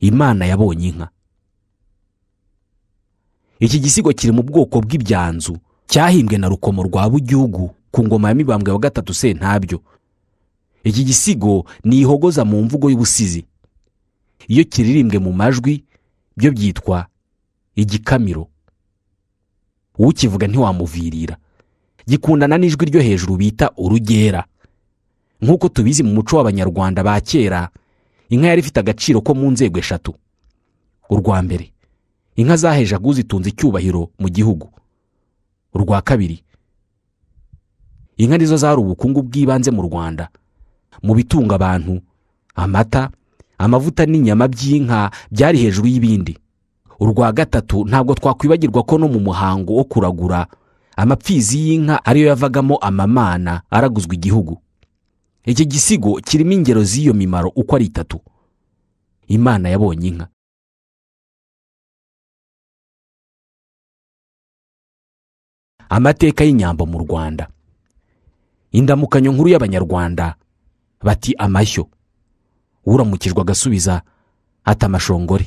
imana yabonye inka iki gisigo kiri mu bwoko bw'ibyanzu cyahimbwe na rukomo rwa bugihugu ku ngoma ya mibambwe wa gatatu sentabyo iki gisigo ni ihogoza mu mvugo y'ubusizi iyo kiririmbwe mu majwi byo byitwa igikamiro ukivuga ntiwamuvirira gikundana n'ijwi ryo hejuru bita urugera nk'uko tubizi mu muco w'abanyarwanda ba kera inka yari ifite agaciro ko mu nzego eshatu urwa mbere inka zahejaga uzitunze icyubahiro mu gihugu urwa kabiri inka nizo zari ubukungu bw'ibanze mu rwanda mu bitunga abantu amata amavuta n'inyama by'inka byari hejuru y'ibindi urwa gatatu ntabwo twakwibagirwa ko no mu muhango wo kuragura amapfizi y'inka ariyo yavagamo amamana araguzwa igihugu iki gisigo kirimo ingero z'iyo mimaro uko ari itatu imana yabonye inka amateka y'inyambo mu rwanda indamukanyo nkuru y'abanyarwanda bati amashyo uramukijwe agasubiza ati amashongore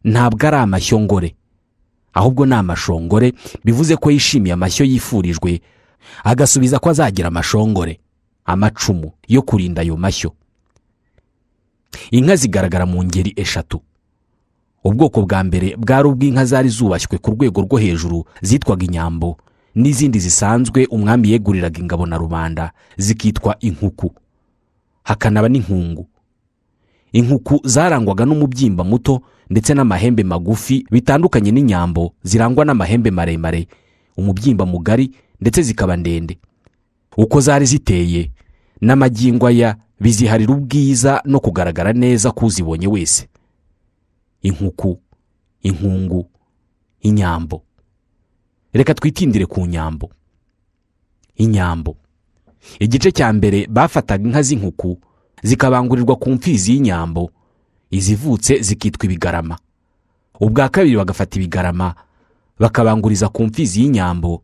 ntabwo ari amashyongore ahubwo ni amashongore bivuze ko yishimiye amashyo yifurijwe agasubiza ko azagira amashongore amacumu yo kurinda ayo mashyo inka zigaragara mu ngeri eshatu ubwoko bwa mbere bwari ubw'inka zari zubashywe ku rwego rwo hejuru zitwaga inyambo n'izindi zisanzwe umwami yeguriraga ingabo na rubanda zikitwa inkuku hakanaba n'inkungu inkuku zarangwaga n'umubyimba muto ndetse n'amahembe magufi bitandukanye n'inyambo zirangwa n'amahembe maremare umubyimba mugari ndetse zikaba ndende uko zari ziteye n'amagingwa ya biziharira ubwiza no kugaragara neza k'uzibonye wese inkuku inkungu inyambo reka twitindire ku nyambo inyambo igice cya mbere bafataga inka z'inkuku zikabangurirwa ku mfizi y'inyambo izivutse zikitwa ibigarama ubwa kabiri bagafata ibigarama bakabanguriza ku mfizi y'inyambo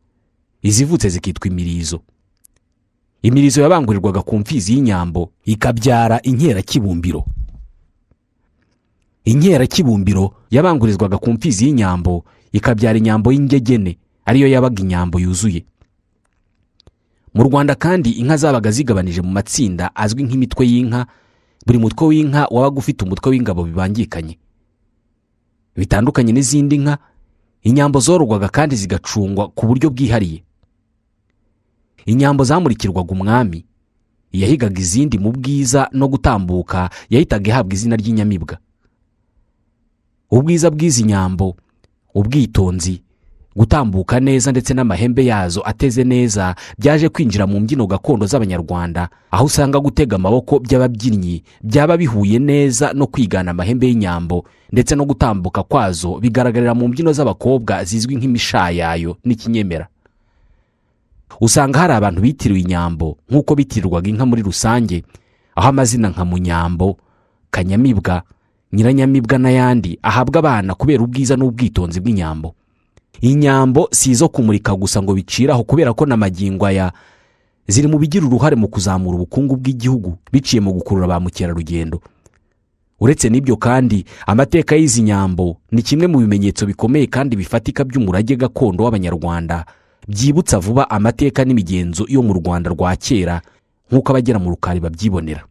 izivutse zikitwa imirizo imirizo yabangurirwaga ku mfizi y'inyambo ikabyara inkerakibumbiro inkerakibumbiro yabangurizwaga ku mfizi y'inyambo ikabyara inyambo y'ingegene ariyo yabaga inyambo yuzuye mu rwanda kandi inka zabaga zigabanije mu matsinda azwi nk'imitwe y'inka buri mutwe w'inka wabaga ufite umutwe w'ingabo bibangikanye bitandukanye n'izindi nka inyambo zororwaga kandi zigacungwa ku buryo bwihariye inyambo zamurikirwaga umwami yahigaga izindi mu bwiza no gutambuka yahitaga ihabwa izina ry'inyamibwa ubwiza bw'izi nyambo ubwitonzi gutambuka neza ndetse n'amahembe yazo ateze neza byaje kwinjira mu mbyino gakondo z'abanyarwanda aho usanga gutega amaboko by'ababyinnyi byaba bihuye neza no kwigana amahembe y'inyambo ndetse no gutambuka kwazo bigaragarira mu mbyino z'abakobwa zizwi nk'imishayayo n'ikinyemera usanga hari abantu bitiriwe inyambo nk'uko bitirirwaga inka muri rusange aho amazina nka munyambo kanyamibwa nyiranyamibwa n'ayandi ahabwa abana kubera ubwiza n'ubwitonzi bw'inyambo inyambo si izo kumurika gusa ngo biciraho kubera ko na magingwa ya ziri mu bigira uruhare mu kuzamura ubukungu bw'igihugu biciye mu gukurura ba mukerarugendo uretse n'ibyo kandi amateka y'izi nyambo ni kimwe mu bimenyetso bikomeye kandi bifatika by'umurage gakondo w'abanyarwanda byibutsa vuba amateka n'imigenzo yo mu rwanda rwa kera nk'uko abagera mu rukari babyibonera